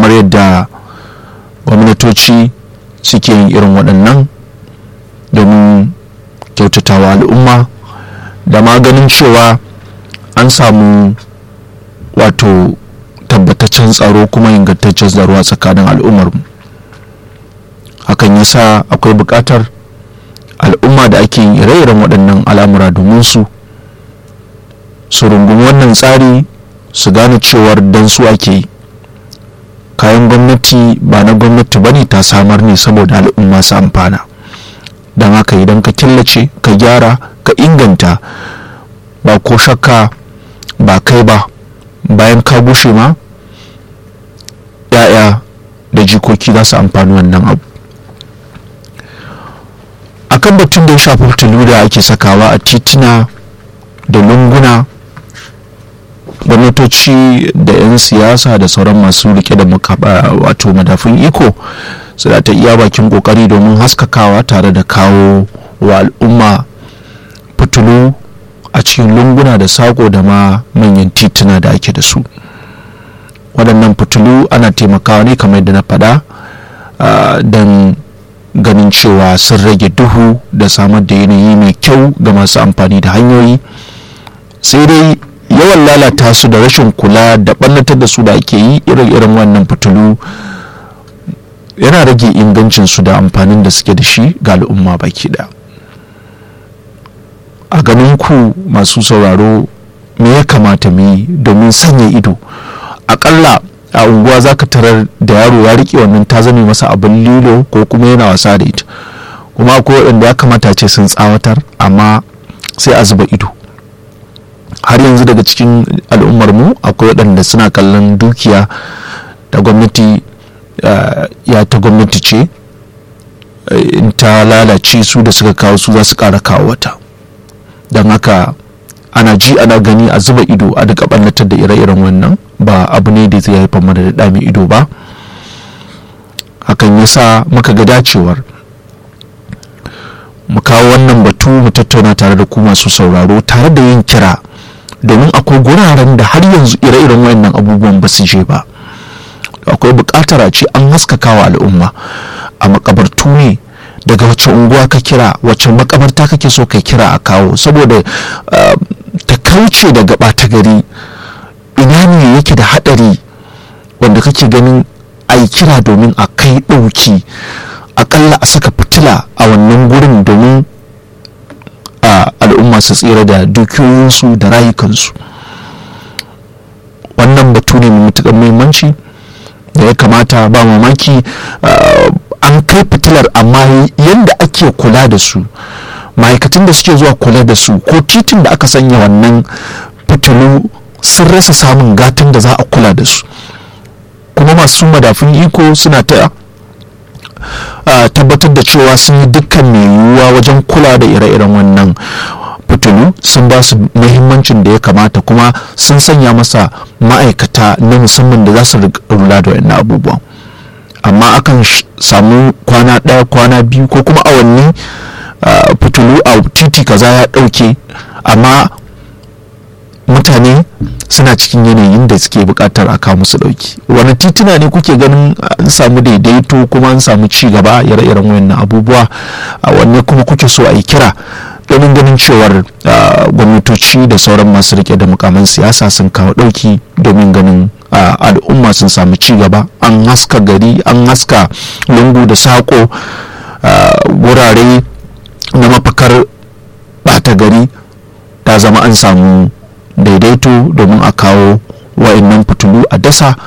kamar yadda gwamnatoci suke yin irin waɗannan domin kyautatawa al'umma da maganin cewa an samu wato tabbataccen tsaro kuma ingantaccen tsaro a tsakanin al'ummarmu hakan yasa akwai buƙatar al'umma da ake yin ire-iren waɗannan al'amura domin su su rungumi wannan tsari su gane cewar dan su ake yi kayan gwamnati ba na gwamnati bane ta samar ne saboda al'umma su amfana don haka idan ka killace ka gyara ka inganta ba ko shakka ba kai ba bayan ka gushe ma ya'ya da jikoki za su amfani wannan abu akan batun da ya shafi fitilu da ake sakawa a tituna da lunguna gwamnatoci da 'yan siyasa da sauran masu rike da wato madafin iko su da ta iya bakin kokari domin haskakawa tare da kawo wa al'umma fitilu a cikin lunguna da sako da ma manyan tituna da ake da su waɗannan fitilu ana taimakawa ne kamar yadda na faɗa don ganin cewa sun rage duhu da samar da yanayi mai kyau ga masu amfani da hanyoyi sai dai yawan lalata su da rashin kula da ɓannatar da su da ake yi irin wannan fitilu yana rage ingancin su da amfanin da suke da shi ga al'umma baki ɗaya a ganin ku masu sauraro me ya kamata mu yi domin sanya ido akalla a unguwa za ka tarar da yaro ya rike wannan ta zame masa abin lilo ko kuma yana wasa da ita kuma akwai waɗanda ya kamata ce sun tsawatar amma sai a zuba ido har yanzu daga cikin al'ummar mu akwai waɗanda suna kallon dukiya da gwamnati ya ta gwamnati ce in ta lalace su da suka kawo su za su ƙara kawo wata don haka ana ji ana gani a zuba ido a duka ɓannatar da ire-iren wannan ba abu ne da zai haifar mana da ɗami ido ba hakan yasa muka ga dacewar mu kawo wannan batu mu tattauna tare da ku masu sauraro tare da yin kira domin akwai guraren da har yanzu ire-iren wayannan abubuwan ba su je ba akwai buƙatar a ce an haskakawa al'umma a makabartu ne daga wacce unguwa ka kira wacce makabarta kake so ka kira a kawo saboda ta kauce daga ɓata gari ina ne yake da haɗari wanda kake ganin a yi kira domin a kai ɗauki akalla a saka fitila a wannan gurin domin al'umma su tsira da dukiyoyinsu da rayukansu wannan batu ne mai matuƙar muhimmanci da ya kamata ba mamaki an kai fitilar amma yadda ake kula da su ma'aikatan da suke zuwa kula da su ko titin da aka sanya wannan fitilu sun rasa samun gatan da za a kula da su kuma masu madafin iko suna ta tabbatar da cewa sun yi dukkan mai yiwuwa wajen kula da ire-iren wannan fitilu sun ba su muhimmancin da ya kamata kuma sun sanya masa ma'aikata na musamman da za su rula da wannan abubuwan amma akan samu kwana ɗaya kwana biyu ko kuma awanni fitilu a titi kaza ya ɗauke amma mutane suna cikin yanayin da suke buƙatar a kawo musu ɗauki wani tituna ne kuke ganin an samu daidaito kuma an samu ci gaba ire-iren wayannan abubuwa a wanne kuma kuke so a yi kira domin ganin cewar gwamnatoci da sauran masu rike da mukaman siyasa sun kawo ɗauki domin ganin al'umma sun samu ci gaba an haska gari an haska lungu da saƙo wurare na mafakar ɓata gari ta zama an samu daidaito domin a kawo wa'annan fitulu a dasa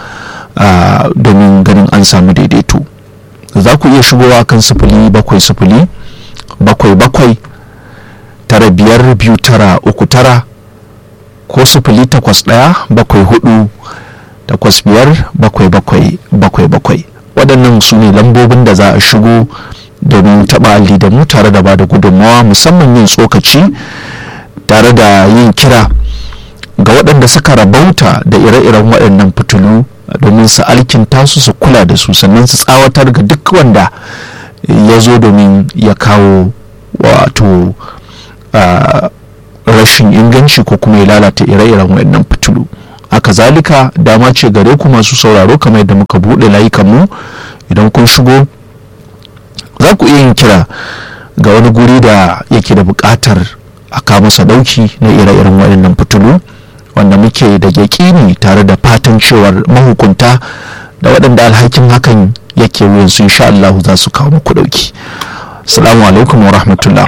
domin ganin an samu daidaito za ku iya shigowa kan sifili bakwai sifili bakwai bakwai tara biyar biyu tara uku tara ko sifili takwas ɗaya bakwai hudu takwas biyar bakwai bakwai bakwai bakwai waɗannan su ne lambobin da za a shigo domin taɓa alli da mu tare da ba da gudunmawa musamman yin tsokaci tare da yin kira ga waɗanda suka rabauta da ire-iren waɗannan fitilu domin su alkinta su su kula da su sannan su tsawatar ga duk wanda ya zo domin ya kawo wato rashin inganci ko kuma ya lalata ire-iren waɗannan fitilu haka zalika dama ce gare ku masu sauraro kamar yadda muka buɗe layukanmu idan kun shigo za ku iya yin kira ga wani guri da yake da buƙatar a kawo masa ɗauki na ire-iren waɗannan fitilu wanda muke da yaƙini tare da fatan cewar mahukunta da waɗanda alhakin hakan yake wuyansu insha Allah za su kawo muku ɗauki salamu alaikum wa rahmatullah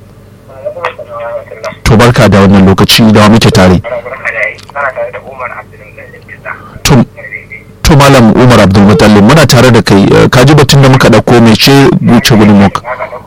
to barka da wannan lokaci da wa muke tare to malam umar abdulmutallin muna tare da kai ka ji batun da muka ɗauko mai ce wuce gudun muka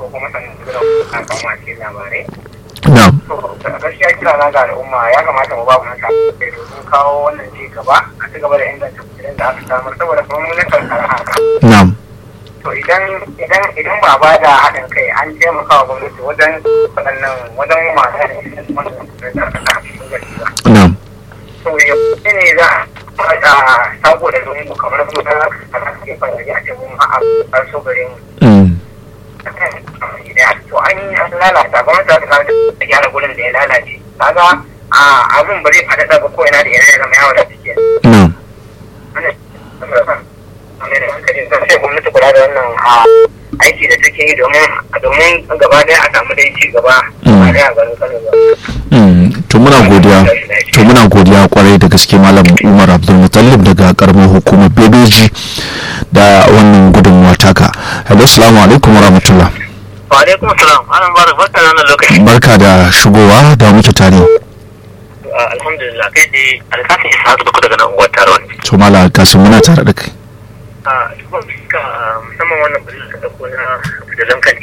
na gaskiya kira na ga al'umma ya kamata mu ba mu nasa domin kawo wannan ci gaba a ci gaba da inganta kusurin da aka samar saboda kuma mun karkara haka na'am to idan idan idan ba ba da haɗin kai an taimaka wa gwamnati wajen waɗannan wajen masu da wannan kusurin da aka sa cikin gari ba na'am to ya ne za a sabo da lungu kamar su da aka ke fara a ce mun a so garin Mm. to an yi an lalata gwamnati za ta kawo ta gyara gurin da ya lalace kaga a abin ba zai faɗaɗa ba ko ina da ina ya zama yawo da suke na'am sai gwamnati kula da wannan a aiki da take yi domin domin gaba ɗaya a samu dai ci gaba a ɗaya a garin Kano ba. Mm, to muna godiya to muna godiya kwarai da gaske malam umar abdulmutallib daga karamar hukumar bebeji da wannan gudunmuwa taka hello salamu alaikum warahmatullah Wa alaikum salam ana ba da barka nan lokaci. barka da shigowa da muke tare Alhamdulillah kai dai alkasin isa haka duk daga nan unguwar Taron. to mala kasim muna tare da kai A musamman wannan birnin da ɗauko na fitilun kan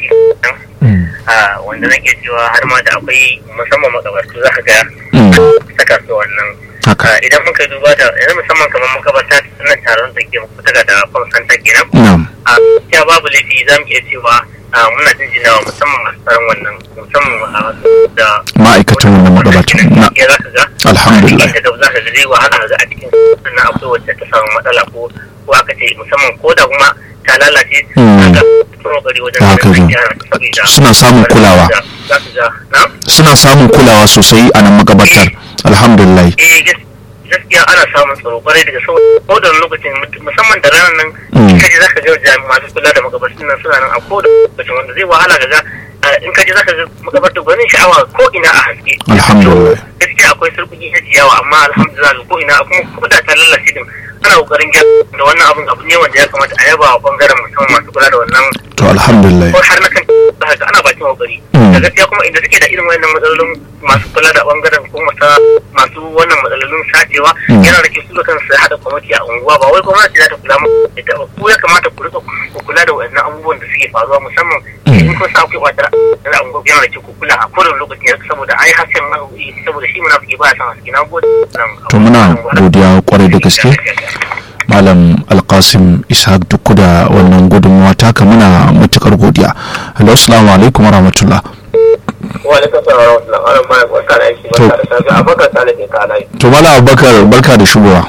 a wanda nake cewa har ma da akwai musamman makabartu za ka ga Mm, saka su wannan haka Ah, idan muka duba da yanzu musamman kamar makabarta na taron da ke kusa da kwamsanta kenan na'am a ya babu laifi za mu iya cewa ah, muna jinjinawa musamman masu tsaron wannan musamman ah, da ma'aikatan wannan magabatan na ya za ka ga alhamdulillah da za ka ga zai wahala ga a cikin sannan akwai wacce ta samu matsala ko ko aka ce musamman ko da kuma ta lalace Mm. ga kokari wajen Haka ganin ne. gyara ta saboda Suna samun kulawa. za ka ga na suna samun kulawa sosai a nan magabatar alhamdulillah eh gas- gaskiya ana samun tsaro kwarai daga sau ko da wani lokacin mut- musamman da ranar nan Mm. in kaji zaka ga jami'an masu kula da makabartun nan suna nan a ko da lokacin wanda zai wahala ga ga ah, in kaji zaka ga makabartun gwanin sha'awa ko ina a haske Alhamdulillah. To, gaskiya akwai surkuki na ciyawa amma alhamdulillah ko ina kuma ko da ta lalace din ana kokarin gyara da wannan abun abu ne wanda ya kamata a yaba wa bangaren musamman masu kula da wannan to alhamdulillah ko har na kan za ga ana bakin kokari Mm. da gaskiya kuma inda suke da irin wannan matsalolin masu kula da bangaren ko masa masu wannan matsalolin sacewa Mm. yana da kyau su da kansu haɗa kwamiti a unguwa ba wai gwamnati za ta kula mu da ita ba ku ya kamata ku rika ku kula da wannan abubuwan da suke faruwa musamman Mm. in kun sa akwai wata da unguwa yana da kyau ku kula a kowane lokaci saboda ai hasken saboda shi munafiki ba ya san haske na gode to muna godiya kwarai da gaske malam alkasim ishaq duk da wannan gudunmuwa taka muna matukar godiya hello assalamu alaikum warahmatullah wa alaikum salam wa rahmatullahi wa barakatuh barka da aiki barka da safiya abubakar salihin ka alai to malam abubakar barka da shigowa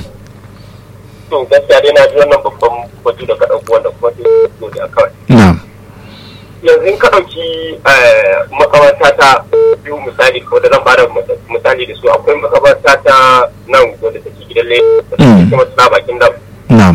to gaskiya dai na ji wannan babban batu da ka ɗauko wanda kuma sai zo da kawai na'am yanzu in ka ɗauki makabarta ta biyu misali ko da zan bada misali da su akwai makabarta ta nan wadda take gidan lagos da Mm. take kuma tana bakin dam na'am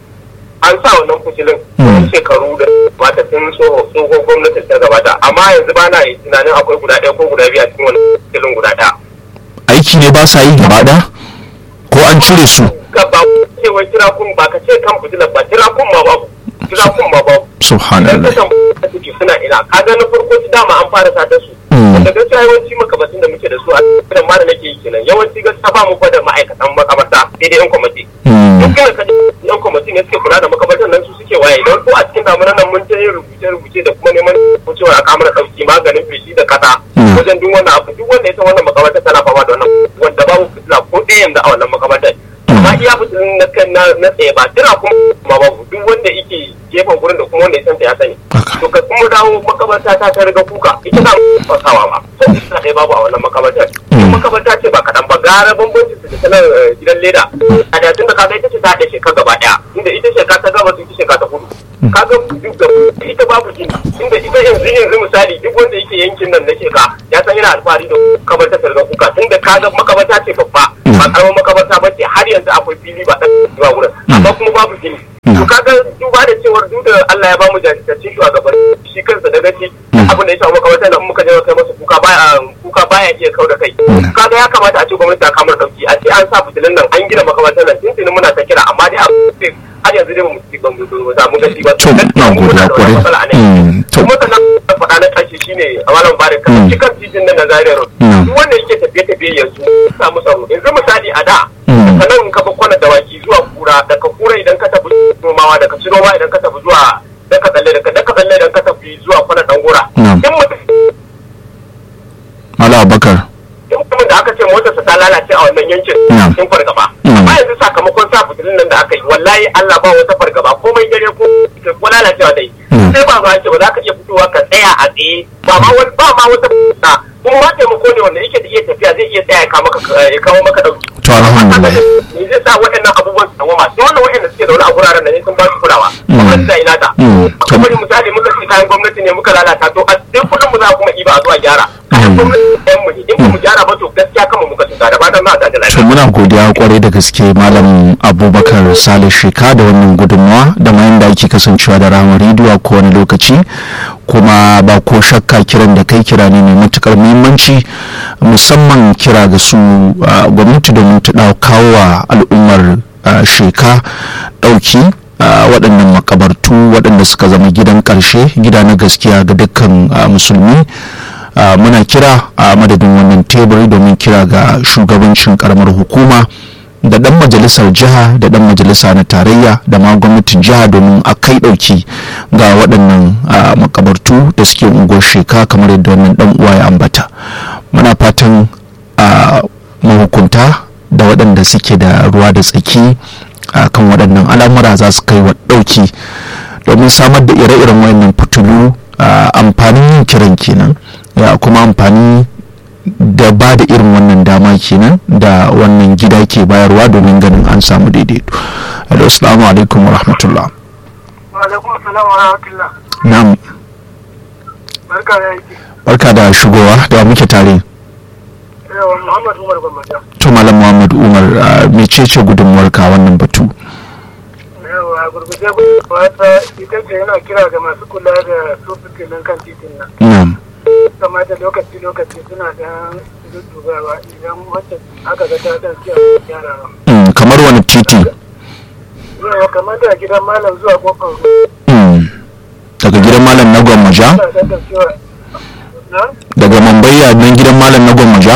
an sa wannan kusilin Mm. wani shekaru da mata tun tsohon gwamnatin ta gabata amma yanzu ba na tunanin akwai guda ɗaya ko guda biyu a cikin wani kusilin guda ɗaya aiki ne ba sa yi gaba ɗaya ko an cire su ka ba cewa kira kun ba ka ce kan fitilar ba kira kun ma babu kira kun ma babu idan subhanallah ka tambaya suke suna ina kaga na farko su dama an fara sata su Mm. wanda gaskiya yawanci makabatun da muke da su a cikin ma da nake yi kenan yawanci gaskiya ba mu fa da ma'aikatan makabarta sai dai yan kwamiti Mm. duk inda ka ji yan kwamiti ne suke kula da makabartan nan su suke waye idan ko a cikin damunan nan mun ta yin rubuce-rubuce da kuma neman ko cewa a kamar ɗauki maganin feshi da kasa Mm. wajen duk wannan abu duk wanda ya san wannan makabartar tana fama da wannan wanda babu fitila ko ɗaya yanzu a wannan makabartar amma iya fitilin na kan na na tsaye ba tana kuma babu duk wanda yake gefen gurin da kuma wanda ya san ta ya sani haka to ka kuma dawo makabarta ta ta riga kuka ita na fasawa ba to ita ɗaya babu a wannan makabartar Mm. makabarta ce ba kaɗan ba gara bambanci su da sanar gidan leda a da tun da kaga ita ce ta haɗe shekara gaba ɗaya inda ita shekara ta gaba ita shekara ta hudu kaga duk da ita babu gini inda ita yanzu yanzu misali duk wanda yake yankin nan na sheka ya san yana alfahari da makabarta ta riga kuka tun da kaga makabarta ce babba ba karamar makabarta ba ce babu gini to kaga duba da cewar duk da Allah ya ba mu jajirtaccen shugaban shi kansa da gaci abin da ya samu makamantar nan muka je kai masa kuka baya kuka baya iya kau da kai kaga ya kamata a ce gwamnati ta kamar dauki a ce an sa fitilin nan an gina makamantar nan tuntuni muna ta kira amma dai har yanzu dai ba mu ban mu samu gaci ba to na godiya kwarai to kuma sannan faɗa na ƙarshe shine a malam bare kan shi kan titin nan na Zaria Road duk wanda yake tafiye tafiye yanzu samu samu yanzu misali a da sannan ka ba kwana dawaki zuwa kura daga kura idan ka tafi nomawa daga ci noma idan ka tafi zuwa daga tsalle daga daga tsalle idan ka tafi zuwa kwana dangura in mutum Mala Abakar in mutumin da aka ce motarsa ta lalace a wannan yankin sun fargaba amma yanzu sakamakon sa fitilin nan da aka yi wallahi Allah ba wata fargaba komai dare ko ko lalacewa dai sai ba ba ce ba za ka iya fitowa ka tsaya a tsaye ba ma wani ba ma wata fita kuma ma taimako ne wanda yake da iya tafiya zai iya tsaya ya kawo maka dauki to alhamdulillah ni zai sa waɗannan abubuwan su dawo masu wannan waɗanda suke da wani a guraren da ne sun ba su kulawa gwamnati da ina ta kuma misali muka ce kayan gwamnati ne muka lalata to a duk kuɗin mu za kuma iba a zuwa gyara kayan gwamnati ɗayan mu in ba mu gyara ba to gaskiya kama muka tuka da fatan za a da lafiya to muna godiya kwarai da gaske malam abubakar salih sheka da wannan gudunmawa da ma yanda ake kasancewa da ramar rediyo ko wani lokaci kuma ba ko shakka kiran da kai kira ne mai matukar muhimmanci musamman kira ga su gwamnati domin ta kawo wa al'ummar sheka ɗauki waɗannan makabartu waɗanda suka zama gidan ƙarshe gida na gaskiya ga dukkan musulmi muna kira a madadin wannan teburi domin kira ga shugabancin karamar hukuma da dan majalisar jiha da dan majalisa na tarayya da ma gwamnatin jiha domin a kai dauki ga waɗannan makabartu da suke unguwar sheka kamar yadda wannan dan uwa ya ambata muna fatan mahukunta da waɗanda suke da ruwa da tsaki kan waɗannan al'amura za su kai wa ɗauki domin samar da ire-iren wayannan fitulu amfanin yin kiran kenan ya kuma amfani da ba da irin wannan dama kenan da wannan gida ke bayarwa domin ganin an samu daidaito hello assalamu alaikum wa rahmatullah na'am barka da shigowa da muke tare to malam muhammad umar mecece gudunmuwar ka wannan batu yawa gurguje wata ita ce yana kira ga masu kula da su fitilin kan titin nan na'am kamata lokaci-lokaci suna da dubawa idan wacce aka ga ta dan siya gyara Mm, kamar wani titi yawa kamar da gidan malam zuwa kofar Mm, daga gidan malam na gwammaja ruwa da da cewa na daga mambaya nan gidan malam na gwammaja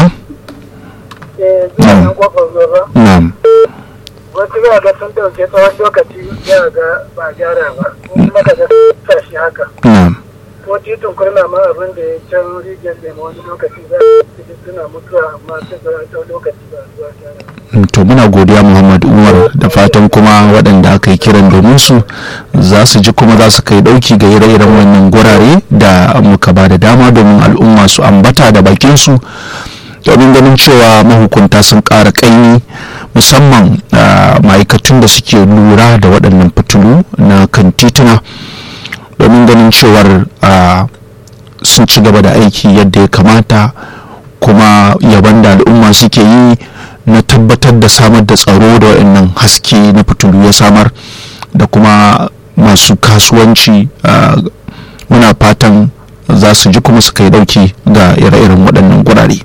eh zuwa nan kofar ruwa ba na'am wasu za ga sun dauke tsawon lokaci za ga ba gyara ba kuma ka ga sa shi haka na'am ko titin kurna ma abin da ya can rijiyar lemo wani lokaci za su suna mutuwa amma sai ga tsawon lokaci ba zuwa gyara Mm, to muna godiya muhammad umar da fatan kuma waɗanda aka yi kiran domin su za su ji kuma za su kai ɗauki ga ire-iren wannan gurare da muka ba da dama domin al'umma su ambata da bakinsu domin ganin cewa mahukunta sun ƙara ƙaimi musamman ah, ma'aikatun da suke lura da waɗannan fitilu na kan tituna domin ganin cewar ah, sun ci gaba da aiki yadda ya kamata kuma yaban da al'umma suke yi na tabbatar da samar da tsaro da waɗannan haske na fitilu ya samar da kuma masu kasuwanci ah, muna fatan za su ji kuma su kai dauki ga ire-iren waɗannan gurare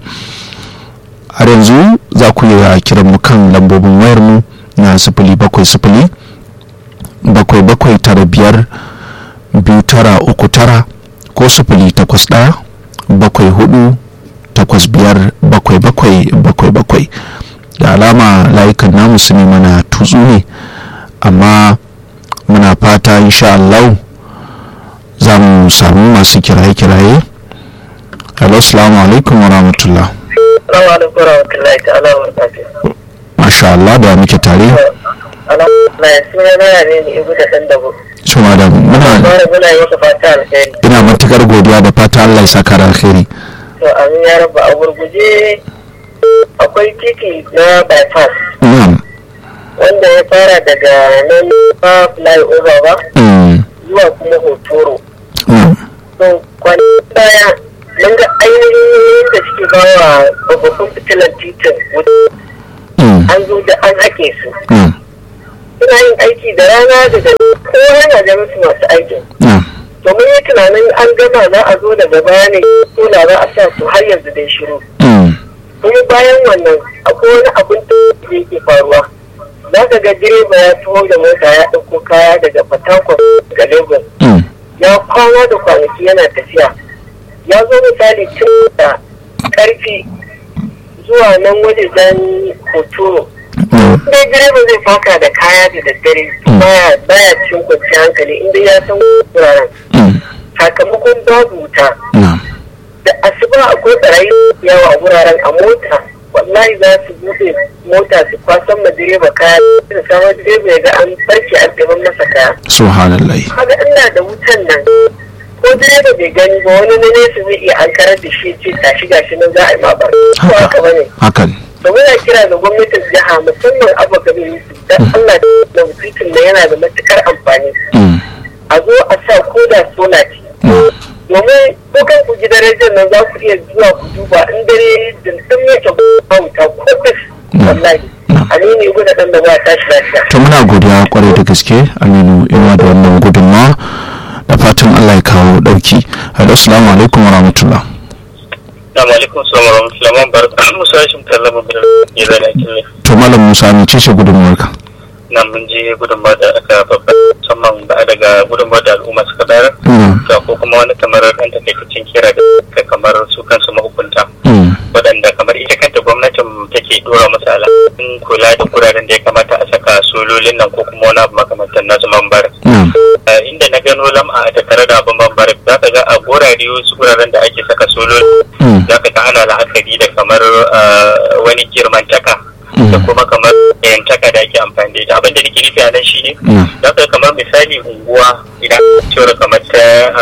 har yanzu za ku iya kiran mu kan lambobin wayar mu na sifili bakwai sifili bakwai bakwai tara biyar biyu tara uku tara ko sifili takwas ɗaya bakwai hudu takwas biyar bakwai bakwai bakwai bakwai da alama layukan namu su ne mana tutsu ne amma muna fata insha Allah za mu samu masu kiraye-kiraye hello salamu alaikum wa rahmatullah Salamu alaikum warahmatullahi ta'ala wa barakatuh. masha Allah da muke tare Alhamdulillah suna na yare ne ibu da ɗan dabo. su da muna Mara muna yi masa fata alheri. ina matukar godiya da fata Allah ya saka da alheri To amin ya rabba a gurguje akwai titi na bypass na'am wanda ya fara daga nan ba flyover ba mm, zuwa kuma hotoro. na'am To kwanan baya mun ga ainihin da suke bawa babban fitilan titin wuta mm, an zo da an haƙe su. na'am suna yin aiki da rana da da kowa yana da musu masu aikin na'am domin yi tunanin an gama za a zo daga baya ne sola za a sa su har yanzu dai shiru mm, kuma bayan wannan akwai wani abin da yake faruwa za ka ga direba ya taho da mota ya ɗauko kaya daga fatakwal ga lagos mm, ya kwana da kwanaki yana tafiya ya zo misali tun da karfi zuwa nan wajen hotoro mm, dai direba zai faka da kaya da daddare baya baya cin kwanciyar hankali inda ya san wuraren mm, sakamakon babu wuta na'am da asuba akwai barayi yawa a wuraren a mota wallahi za su bude mota su kwasan ma direba kaya da samun direba ya ga an barke an ɗaban masa kaya subhanallah kaga ina da wutan nan ko direba bai gani ba wani na nesa zai iya an karar da shi ce tashi gashi nan za a yi ma bar ko haka bane hakan da muna kira ga gwamnatin jiha musamman abu gabe yusuf dan Allah da titin da yana da matukar amfani mm, a zo a sa ko da sola ce mm, domin ko kan ku gidan rediyon nan za ku iya zuwa ku duba in dare dindin yake ba wuta ko bis wallahi a ne ne gudu dan da ba tashi lafiya to muna godiya kwarai da gaske aminu inuwa da wannan gudunmawa da fatan allah ya kawo dauki hello assalamu alaikum wa rahmatullah Assalamu alaikum salamu rahmatullahi wa barakatuh. Musa Hashim Kallama bin ya zana kille. to malam musa ne ce gudunmawarka Nan mun je gudunmawa da aka babba musamman ba daga gudunmawa da al'umma suka bayar. Mm, Da ko kuma wani kamar ɗan takaitaccen kira da ka kamar su kansu mahukunta. mm, Waɗanda kamar ita kanta gwamnatin take dora masa alhakin kula da guraren da ya kamata a saka sololin nan ko kuma wani abu makamantan na zaman bar. na'am, Uh, inda na gano lam'a a tattare da abin bambar za ka ga a gorare wasu guraren da ake saka sololi mm, za ka ga ana la'akari da kamar uh, wani girmantaka Mm. da kuma kamar yantaka da ake amfani da ita abin da nake nufi a nan shine mm, za ka ga kamar misali unguwa idan cewar kamar ta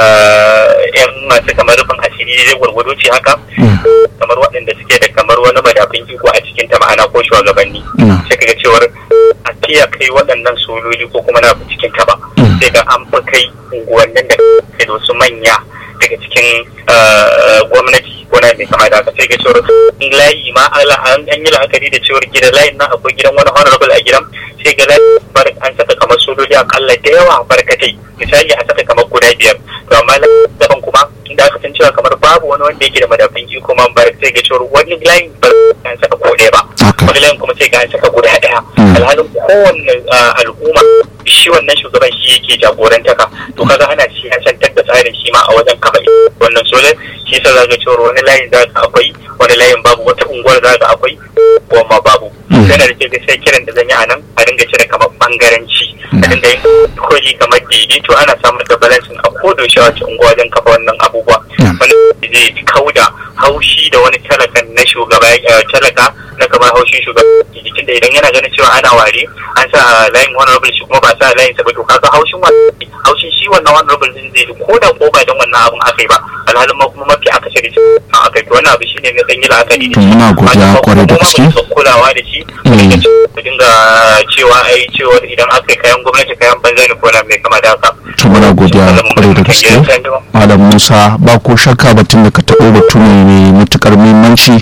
uh, yan masu kamar rufin asiri zai gwargwado ce haka mm, kamar waɗanda suke da kamar wani madafin iko a cikin ta ma'ana ko shugabanni mm, sai kaga cewar a tiya kai waɗannan sololi ko kuma na cikin ta ba Mm. sai ga an fi kai unguwannin da ke da wasu manya daga cikin eh, gwamnati ko na mai kama da haka sai ga cewar in layi ma ala- an an yi la'akari da cewar gidan layin nan akwai gidan wani honorable a gidan sai ga layin bar an saka kamar sojoji akalla da yawa barkatai misali a saka kamar guda biyar to amma layin daban kuma inda aka san cewa kamar babu wani wanda yake da madafin iko man bar sai ga cewar wani layin bar an saka ko ɗaya ba haka wani layin kuma sai ga an saka guda ɗaya Mm. alhalin kowanne ah, al'umma shi wannan shugaban shi yake jagorantaka to kaga ana siyasantar da tsarin shi ma a wajen kafa wannan solar shi yasa za ga cewa wani layin za ka akwai wani layin babu wata unguwar za ka akwai ko ma babu Mm. yana da ke sai kiran da zan yi a nan a dinga cire kamar bangaranci a dinga yin koji kamar daidaito ana samar da balansin a kodo shi a wace unguwa wajen kafa wannan abubuwa Mm. wani zai kauda haushi da wani talakan na shugaba eh, talaka na kamar haushin shugaba jikin da idan yana ganin cewa ana ware an sa layin honorable shi kuma ba sa layin sa ba to kaga haushin wani haushin shi wannan honorable din zai ko da ko ba dan wannan abun aka yi ba alhalin ma kuma mafi akasari shi a aka yi to wannan abu shine ne zan yi la'akari da To shi muna godiya Amma kwarai da kuma gaske. ba su kulawa da shi Mm. ku dinga cewa ai cewa idan aka yi kayan gwamnati kayan banza ne ko na mai kama da haka to muna godiya kwarai da gaske malam musa ba ko shakka batun da ka taɓo batu ne mai matukar muhimmanci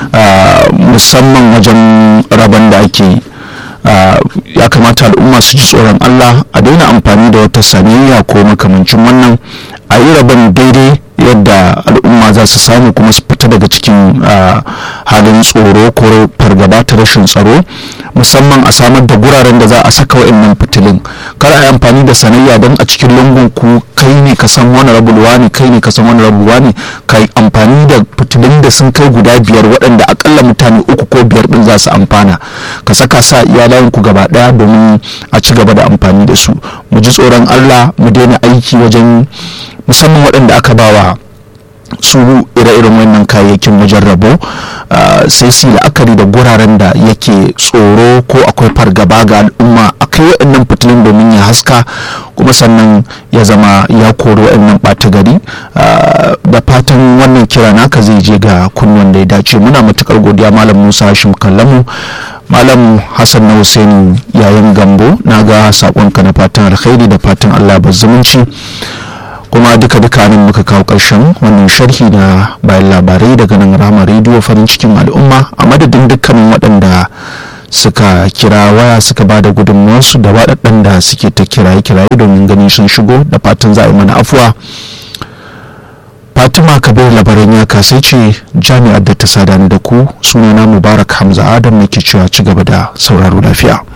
ah, musamman wajen rabon da ake yi. Ah, ya kamata al'umma su ji tsoron allah a daina amfani da wata sanayya ko makamancin wannan a yi rabon daidai yadda al'umma za su samu kuma su fita daga cikin ah, halin tsoro ko fargaba ta rashin tsaro musamman a samar da guraren da za a saka wa'annan fitilun kar a yi amfani da sanayya don a cikin lungun ku kai ne ka san wani rabulwa ne kai ne ka san wani rabulwa ne ka yi amfani da fitilun da sun kai guda biyar waɗanda akalla mutane uku ko biyar din za su amfana ka saka sa iyalayen ku gaba ɗaya domin a ci gaba da amfani da su mu ji tsoron allah mu daina aiki wajen musamman waɗanda aka bawa su ire-iren wannan kayayyakin wajen rabo ah, sai su yi la'akari da guraren da yake tsoro ko akwai fargaba ga al'umma a kai waɗannan fitilun domin ya haska kuma sannan ya zama ya kori waɗannan ɓata gari ah, da fatan wannan kira naka zai je ga kunnuwan da ya dace muna matukar godiya malam musa hashim kallamu malam hassan na hussein yayin gambo na ga saƙonka na fatan alkhairi da fatan allah ba zumunci kuma duka duka nan muka kawo ƙarshen wannan sharhi na bayan labarai daga nan rama rediyo farin cikin al'umma a madadin dukkanin waɗanda suka kira waya suka ba da gudunmuwarsu da waɗanda suke ta kiraye-kiraye domin ganin sun shigo da fatan za a yi mana afuwa fatima kabir labaran ya kasai ce jami'ar da ta sadani da ku sunana mubarak hamza adam nake cewa ci gaba da sauraro lafiya